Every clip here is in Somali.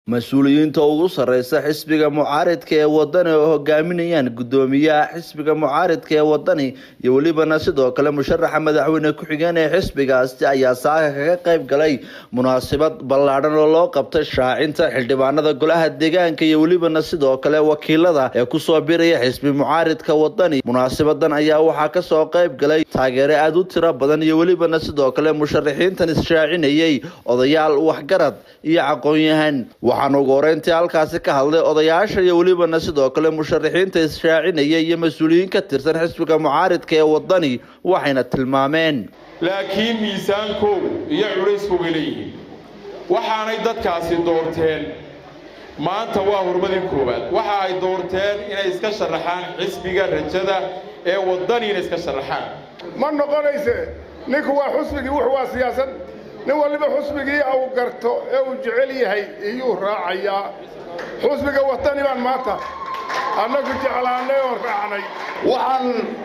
mas-uuliyiinta ugu sarreysa xisbiga mucaaridka ee wadani oo hogaaminayaan guddoomiyaha xisbiga mucaaridka ee wadani iyo welibana sidoo kale musharaxa madaxweyne ku-xigeen ee xisbigaasi ayaa saaka kaga qayb galay munaasabad ballaadhan oo loo qabtay shaacinta xildhibaanada golaha deegaanka iyo welibana sidoo kale wakiilada ee kusoo biraya xisbi mucaaridka wadani munaasabadan ayaa waxaa kasoo qayb galay taageere aada u tiro badan iyo welibana sidoo kale musharaxiintan is-shaacinayay odayaal waxgarad iyo aqoon-yahan waxaana ugu horeyntii halkaasi ka hadlay odayaasha iyo welibana sidoo kale musharaxiinta is-shaacinaya iyo mas-uuliyiin ka tirsan xisbiga mucaaridka ee wadani waxayna tilmaameen laakiin miisaankoodu iyo culayskooga leeyihiin waxaanay dadkaasi doorteen maanta waa hurmadii koowaad waxa ay doorteen inay iska sharaxaan xisbiga rajada ee wadani inay iska sharaxaan ma noqonayse ninku waa xusbigii wuxu waa siyaasad nin waliba xusbigii uu garto ee uu jecel yahay iyuu raacayaa xusbiga watani baan maanta annagu jeclaannay oon raacnay waxaan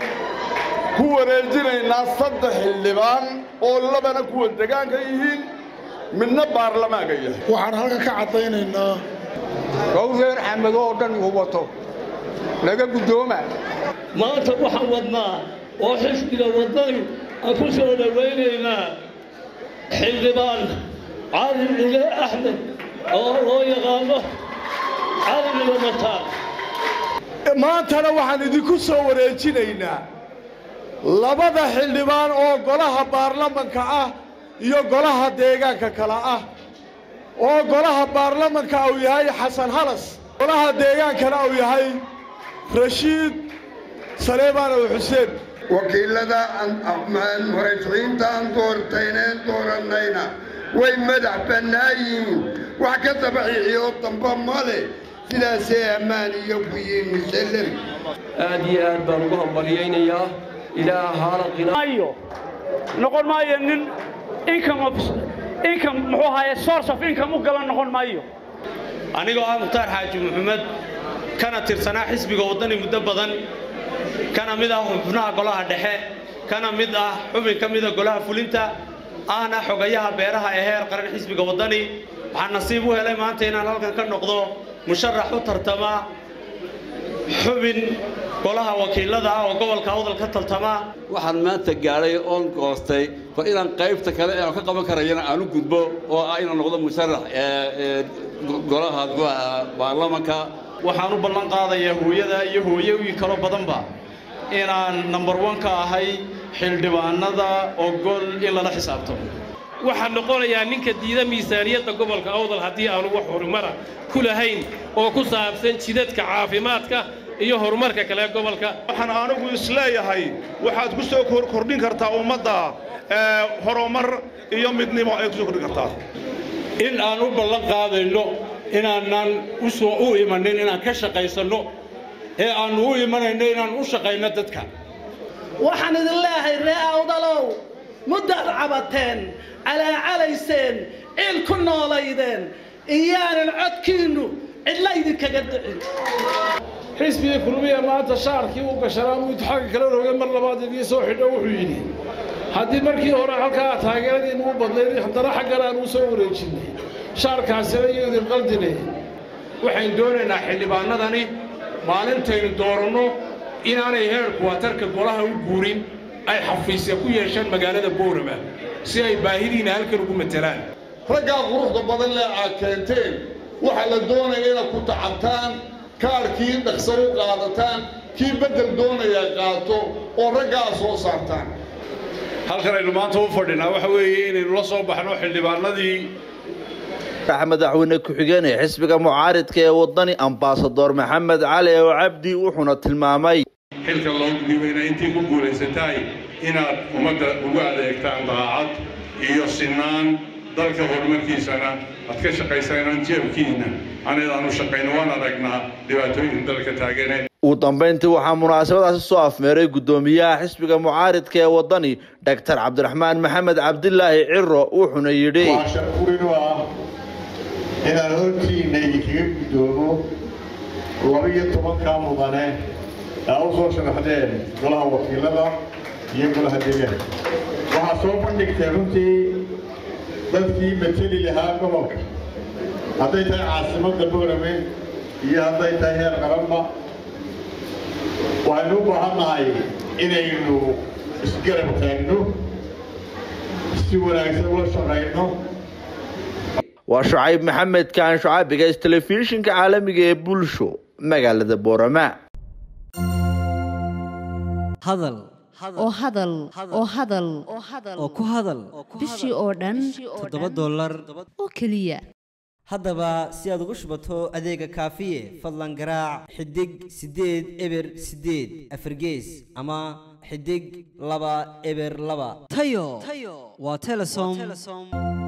ku wareejinaynaa saddex xildhibaan oo labana kuwa degaanka yihiin midna baarlamaanka yahay waxaan halkan ka caddaynaynaa gawdeer xamado oo dhan uu wato laga guddooma maanta waxaan wadnaa oo xisbiga wadani aan ku soo dhowaynaynaa xildhibaan cali cile axmed oo loo yaqaano cali cile mataan maantana waxaan idinku soo wareejinaynaa labada xildhibaan oo golaha baarlamanka ah iyo golaha deegaanka kale ah oo golaha baarlamanka uu yahay xasan halas golaha deegaankana uu yahay rashiid saleebaan ow xuseen wakiilada murashaxiinta aan doortayneen doorannayna way madax bannaan yihiin wax ka dabaxixiyo damba ma leh sidaasee ammaan iyo ku yihiin musallam aad iyo aad baan ugu hambalyaynayaa ilaahaana qinaayo noqon maayo nin income of income muxuu ahaye source of income u galan noqon maayo anigoo ah mukhtaar xaaji maxamed kana tirsanaa xisbiga waddani muddo badan kana mid ah xubnaha golaha dhexe kana mid ah xubin ka mida golaha fulinta ahna xogayaha beeraha ee heer qaran xisbiga waddani waxaan nasiib u helay maanta inaan halkan ka noqdo musharax u tartama xubin golaha wakiilada ah oo gobolka awdal ka tartama waxaan maanta gaadhay oon goostay bal inaan qaybta kale ee aan ka qaban karayana aan u gudbo oo ah inaan noqdo musharax golaha baarlamanka waxaan u ballan qaadayaa hooyada iyo hooyoyin kaloo badanba inaan number one ka ahay xildhibaanada ogol in lala xisaabto waxaan noqonayaa ninka diida miisaaniyadda gobolka awdal haddii aanu wax horumara ku lahayn oo ku saabsan jidadka caafimaadka iyo horumarka kale gobolka waxaan anigu isleeyahay waxaad ku soo kordhin kartaa ummadda horumar iyo midnimo ay ku soo kordhin kartaa in aan u ballan qaadayno inaanan usoo u imanin inaan ka shaqaysanno ee aannu u imanayno inaan u shaqayno dadka waxaan idin leeyahay ree awdalow muddaad cabateen calaacalayseen ciil ku noolaydeen iyaanan codkiinnu cidla idinkaga dhicin xisbiga kulmiya maanta shaarkii u gashanaa muu xagga kala rogay mar labaad idii soo xidho wuxuu yidhi haddii markii hore halkaa taageeradiinu u badnayd haddana xaggan aan u soo wareejinnay shaarkaasina iyo idin qaldine waxaynu doonaynaa xildhibaanadani maalintaynu dooranno inaanay heerku watarka golaha u guurin ay xafiisya ku yeeshaan magaalada boorama si ay baahidiina halkan ugu matelaan raggaa quruxda badan leh aad keenteen waxaa la doonaya inaad ku tacabtaan kaarkii dhaqsan u qaadataan kii beddel doonaya qaato oo raggaa soo saartaan halkan aynu maanta u fadhinaa waxa weeye inaynu la soo baxno xildhibaanadii madaxweyne ku-xigeen ee xisbiga mucaaridka ee wadani ambasador maxamed cali oo cabdi wuxuuna tilmaamay xilka loo dhiibayna intii ku guulaysatahay inaad ummadda ugu adeegtaan daacad iyo sinaan dalka horumarkiisana aad ka shaqaysanaan jeebkiinna anaydaan u shaqayno waan aragnaa dhibaatooyinka dalka taagane ugu dambayntii waxaa munaasabadaasi soo afmeeray guddoomiyaha xisbiga mucaaridka ee wadani doctor cabdiraxmaan maxamed cabdilaahi ciro wuxuuna yidhi inaan hortiinna idinkaga guddoomo laba-iyo tobankaa mudane aa u soo sharaxdeen golaha wakiilada iyo golaha deegaanka waxaa soo bandhigtay runtii dadkii mateli lahaa gobolka hadday tahay caasimadda boorame iyo hadday tahay heer qaranba waxaynu u baahan nahay inaynu isgarab taagno si wanaagsan ula shaqayno waa shucayb maxamed kaan shucaabigays telefishinka caalamiga ee bulsho magaalada boorama hadal oo hadal oo hadal oo ku hadal bishii oo dhan toddoba dollar oo keliya haddaba si aad ugu shubato adeega kaafiye fadlan garaac xidig siddeed eber siddeed afargees ama xidig laba eber laba tayo waa telesom